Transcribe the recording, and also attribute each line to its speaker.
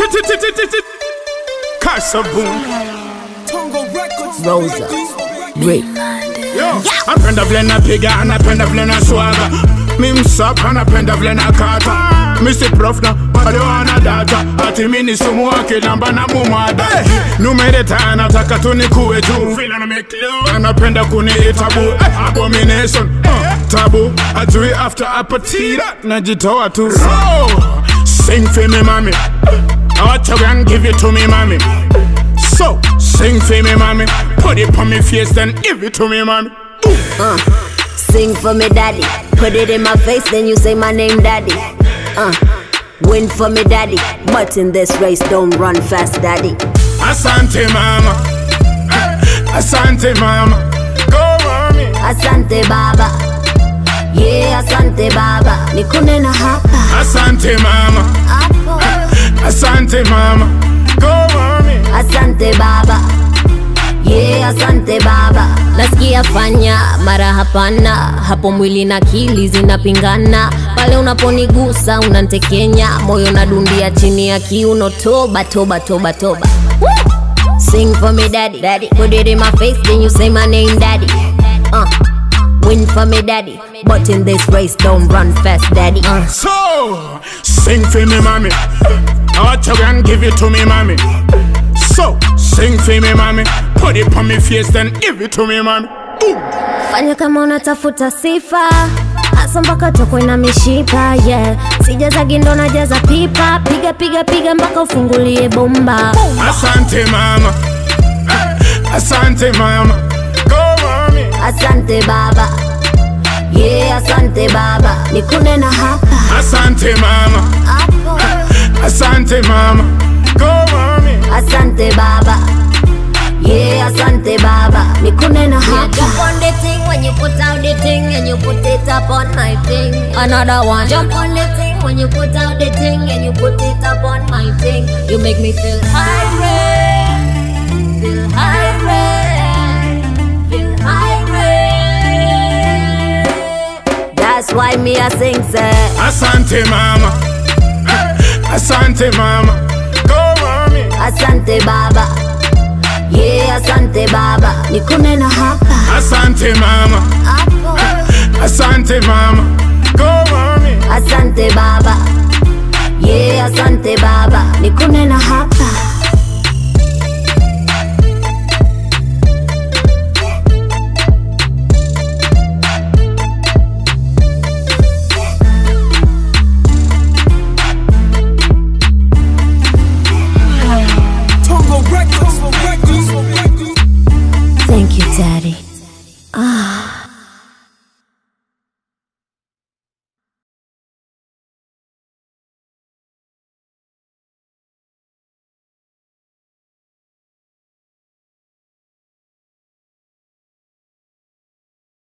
Speaker 1: Kasaboom.
Speaker 2: Rosa. Rick.
Speaker 1: Yo, napenda vile napiga, napenda vile na swaga. Mi msapa, napenda vile na kata. Mr. Prof na wale wana data ati mi ni sumu wa kilamba na mumada numereta nataka tu nikuwe tu vile na make love anapenda kuniita bu eh, abomination uh, tabu ajui after apatira najitoa tu so sing for me mami Acha and give it to me mami so sing for me mami put it on me face then give it to me mami
Speaker 2: Uh, sing for me, daddy. Put it in my face, then you say my name, daddy. Uh, win for me, daddy. But in this race, don't run fast, daddy.
Speaker 1: Asante mama Asante mama Go mami
Speaker 2: Asante baba. Yeah, asante baba. Nikune na hapa.
Speaker 1: Asante mama
Speaker 2: Hapo.
Speaker 1: Asante mama Go mami
Speaker 2: Asante baba. Yeah, asante baba. Nasikia fanya mara hapana, hapo mwili na akili zinapingana. Pale unaponigusa unantekenya, moyo nadundia chini ya kiuno. Toba, toba, toba, toba. Woo! Sing for me, daddy. daddy. Put it in my face, then you say my name, daddy. Uh, win for me, daddy. But in this race, don't run fast, daddy. Uh.
Speaker 1: So Sing for me mami Acha and give it to me mami So Sing for me mami Put it on me face then give it to me mami Boom.
Speaker 2: fanya kama unatafuta sifa hasa mpaka tokwe na mishipa yeah. sijaza gindo na jaza pipa piga piga piga mpaka ufungulie bomba
Speaker 1: Asante mama Asante mama Go mami
Speaker 2: asante baba yeah, asante baba nikune na hapa
Speaker 1: Asante mama
Speaker 2: hapo
Speaker 1: Asante mama Go mami
Speaker 2: asante baba yeah, asante baba nikune na hapa
Speaker 3: Jump on the thing when you put out the thing and you put it up on my thing.
Speaker 2: another one
Speaker 3: Jump on the thing when you put out the thing and you put it up on my thing. You make me feel high, feel high, feel high.
Speaker 2: that's why me I sing say
Speaker 1: Asante mama Asante mama Go mami
Speaker 2: asante baba yeah, asante baba nikune na hapa
Speaker 1: Asante mama
Speaker 2: hapo
Speaker 1: Asante mama Go mami
Speaker 2: Asante baba, yeah, asante baba, nikune na hapa.